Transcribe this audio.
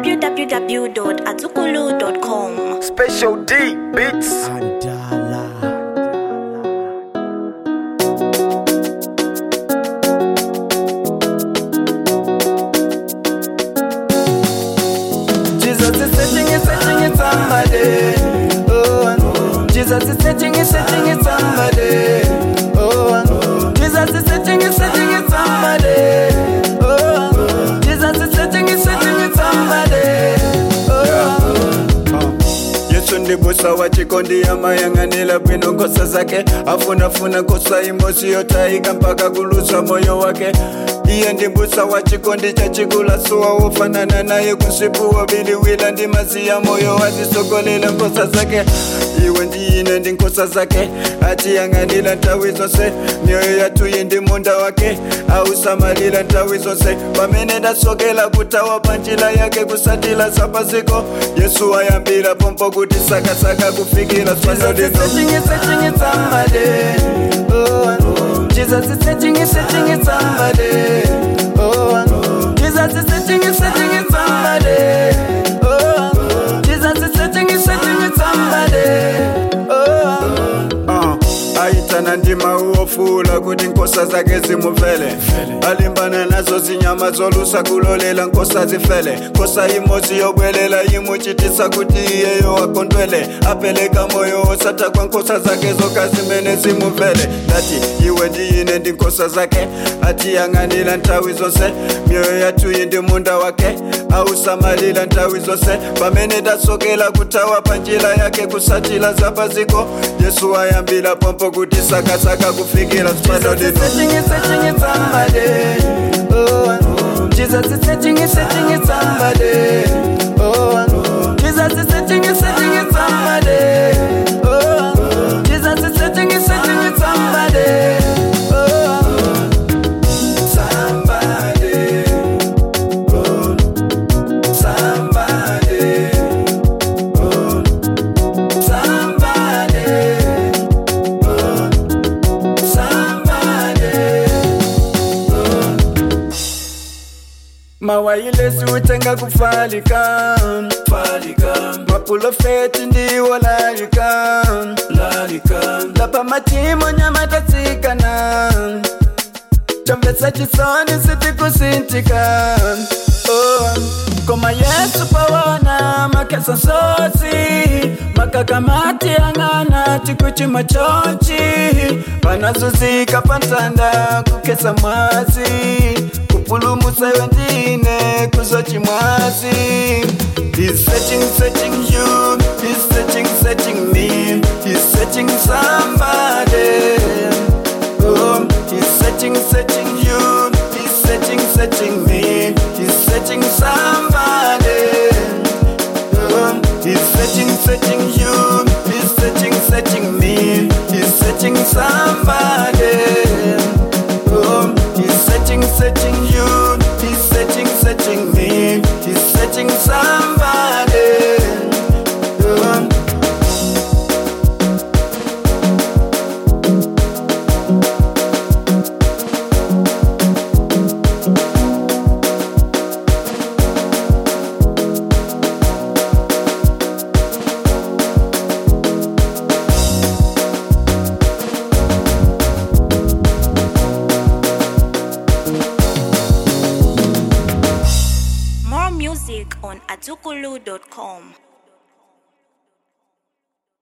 www.azukulu.com. Special D Beats. Jesus is setting it, setting it somebody. Oh, Jesus is setting it, setting it somebody. Oh, Jesus is setting it, setting it somebody. Oh, Jesus is setting it, setting it somebody. Oh. yesu ndibusa wachikondi yamayang'anila bwino ngosa zake afunafuna kosa imosi yotaiga mpaka kulusa moyo wake iye ndimbusa wachikondi chachikula suwa wofanana naye kusipuwa biliwila ndi maziya moyo wazisogolela nkosa zake iwe ndiyine ndi nkosa zake atiyang'anila ntawi zonse mioyo yatuyi ndi munda wake ausamalila ntawi zonse pamene ndasokela kutawa panjila yake kusatila sapaziko yesu ayambira pompo kuti sakasaka kufikira Jesus is setting it, setting it somebody. Oh, Jesus is setting it, setting it somebody. Oh, Jesus is setting it, setting it somebody. Oh, uh, aitana ndima uofula kuti nkosa zake zimuvele alimbana nazo zinyama zolusa kulolela nkosa zifele nkosa imozi yobwelela imuchitisa kuti iyeyo akondwele apeleka moyo osata kwa nkosa zake zoka zimene zimuvele ndati iwe ndiyine ndi nkosa zake atiyang'anila nthawi zonse mioyo yatuyi ndi munda wake ausamalila nthawi zonse pamene dasokela kutawa panjila yake kusatila zapaziko yesu ayambila pompo kuti sakasaka kufikira Jesus is setting it, setting it somebody. Oh, Jesus is setting it, setting it somebody. Oh, Jesus is setting it, setting it somebody. Oh, somebody. Oh, somebody. Oh, somebody. Oh, somebody. mawayilesi utenga kufalika falika mapulofeti ndiwo lalika lalika lapa machimo nyamatatsikana chomvetsa chisoni sitikusintika oh. koma yesu pawona makesa nsozi makakamati ang'ana tikuchima chonchi panazuzika pansanda kukesa mwazi kupulumusa iwe ndine kuzochimwazi He's searching, searching you. He's searching, searching me. He's searching somebody. Oh, he's searching, searching you. He's searching, searching me. He's searching somebody. Oh, he's searching, searching you. He's searching, searching me. He's searching somebody. Oh, he's searching, searching you. He's searching, searching me. He's searching somebody. Oh, More music on azukulu.com.